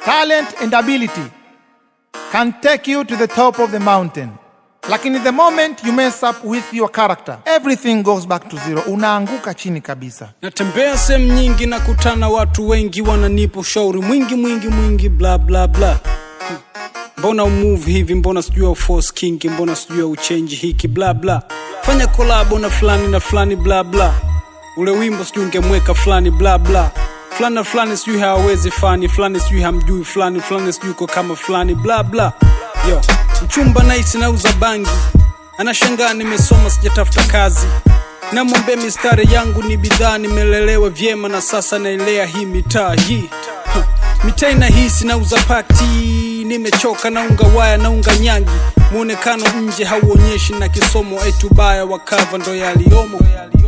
talent and ability can take you to the top of the mountain. Lakini the moment you mess up with your character, everything goes back to zero. Unaanguka chini kabisa. natembea sehemu nyingi na kutana watu wengi wananipa ushauri mwingi mwingi mwingi bla bla bla Hmm. mbona umove hivi mbona sijui uforce kingi mbona sijui uchenji hiki bla bla fanya kolabo na fulani na fulani bla bla ule wimbo sijui ungemweka fulani bla bla fulani na fulani sijui hawawezi fani fulani sijui hamjui fulani fulani sijui uko kama fulani bla bla yo mchumba naisi nauza bangi anashangaa nimesoma sijatafuta kazi namwambia mistari yangu ni bidhaa nimelelewa vyema na sasa naelea hii mitaa hii Ha, mitaa inahisi nauza pati nimechoka naunga waya naunga nyangi mwonekano nje hauonyeshi na kisomo etubaya wakava ndo yaliyomo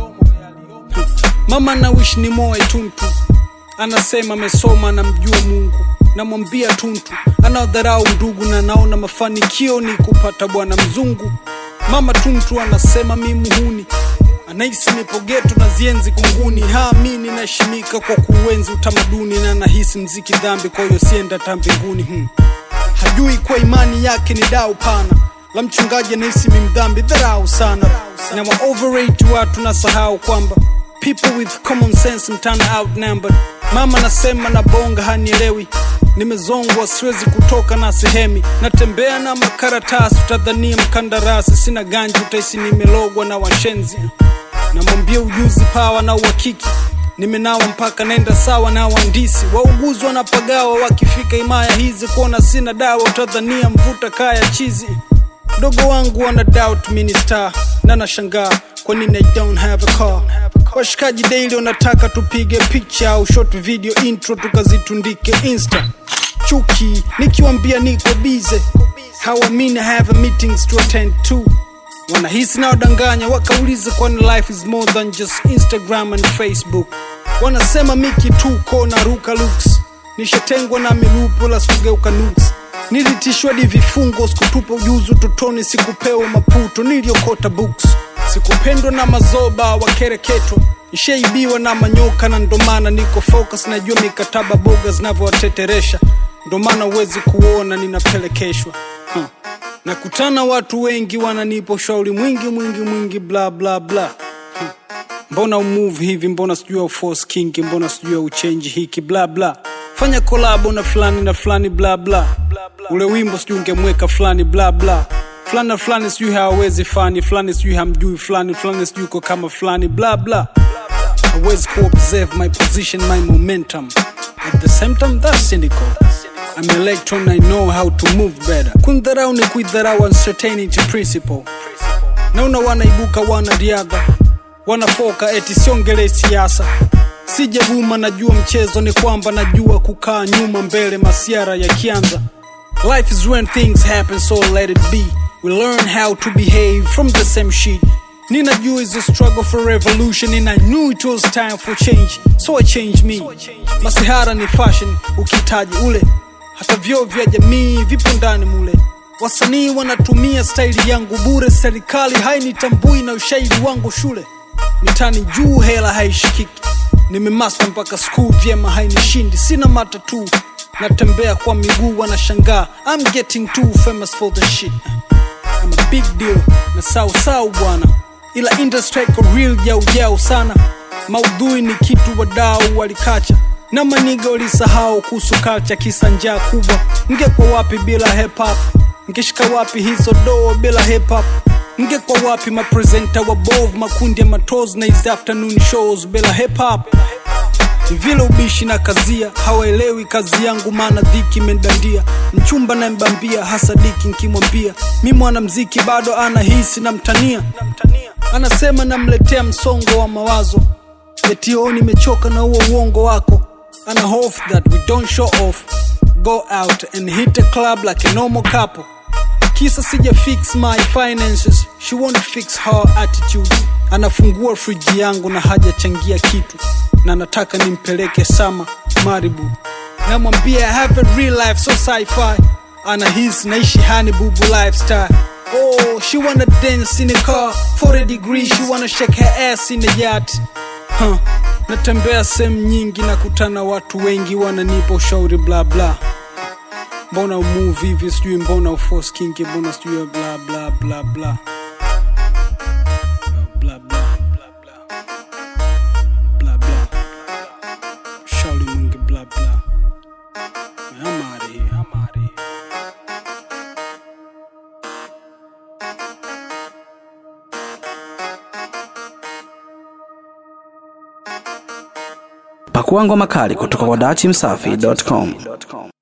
Ha, mama na wish ni moe tuntu anasema amesoma anamjua mungu namwambia tuntu anaodharau ndugu na naona mafanikio ni kupata bwana mzungu mama tuntu anasema mi muhuni anahisi nipo geto na zienzi kunguni haamini naheshimika kwa kuenzi utamaduni na nahisi mziki dhambi kwa hiyo sienda ta mbinguni hmm. hajui kwa imani yake ni dau pana la mchungaji anahisi mi mdhambi dharau sana na wa overrate watu na sahau kwamba people with common sense mtana outnumbered mama nasema na bonga hanielewi nimezongwa siwezi kutoka na sehemi natembea na makaratasi utadhania mkandarasi sina ganji utaisi nimelogwa na washenzi namwambia ujuzi pawa na uhakiki nimenawa mpaka naenda sawa na waandisi wauguzi wanapagawa wakifika himaya hizi kuona sina dawa utadhania mvuta kaya chizi mdogo wangu wana doubt mini star na nashangaa kwa nini I don't have a car washikaji daily wanataka tupige picha au short video intro tukazitundike insta chuki nikiwambia niko bize hawamini I have a meetings to attend to wanahisi na wadanganya wakauliza kwani life is more than just instagram and facebook wanasema miki tuko na ruka looks nishatengwa na milupo la sikugeuka nuks nilitishwa di vifungo sikutupa ujuzi utotoni sikupewa maputo niliokota books sikupendwa na mazoba wakereketwa nishaibiwa na manyoka na ndomana niko focus najua mikataba boga zinavyowateteresha ndomana huwezi kuona ninapelekeshwa huh. nakutana watu wengi wananipa ushauri mwingi mwingi mwingi bla bla bla huh. mbona umove hivi mbona sijui uforce kingi mbona sijui uchenji hiki bla bla fanya kolabo na fulani na fulani bla bla ule wimbo sijui ungemweka fulani bla bla fulani na fulani sijui hawawezi fani fulani sijui hamjui fulani fulani sijui uko kama fulani bla bla hawezi kuobserve my position my momentum at the same time that's cynical I'm electron I know how to move better kundharau ni kuidharau uncertainty principle naona wanaibuka wanariadha wanafoka eti siongele siasa sijavuma najua mchezo ni kwamba najua kukaa nyuma mbele masiara yakianza life is when things happen so let it be we learn how to behave from the same sheet ninajua is a struggle for revolution and i knew it was time for change so i changed me masihara ni fashion ukitaji ule hata vyoo vya jamii vipo ndani mule wasanii wanatumia staili yangu bure serikali hainitambui na ushairi wangu shule mitani juu hela haishikiki nimemasta mpaka skuu vyema hainishindi sina matatu natembea kwa miguu wanashangaa I'm getting too famous for the shit I'm a big deal na sau sau bwana ila industry iko real jau jau sana maudhui ni kitu wadau walikacha na maniga walisahau kuhusu culture kisa njaa kubwa ngekwa wapi bila hip hop ngeshika wapi hizo doo bila hip hop ngekwa wapi mapresenta wabovu makundi ya matos na hizi afternoon shows bila hip hop ni vile ubishi na kazia hawaelewi kazi yangu maana dhiki imendandia mchumba na mbambia hasa diki nkimwambia mi mwanamziki bado anahisi na mtania anasema namletea msongo wa mawazo etio nimechoka na huo uongo wako ana hope that we don't show off go out and hit a club like a normal couple kisa sija fix my finances she won't fix her attitude anafungua friji yangu na hajachangia kitu na nataka nimpeleke sama maribu namwambia I have a real life so sci-fi anahisi naishi hani bubu lifestyle oh she wanna dance in a car 40 degrees she wanna shake her ass in a yacht huh. natembea sehemu nyingi nakutana watu wengi wananipa ushauri bla bla mbona umove hivi sijui mbona uforce kinki mbona sijui bla bla bla bla bla bla bla bla bla bla shauri mwingi bla bla I'm out of here. I'm out of here. Pakua ngoma kali kutoka kwa dachimsafi.com.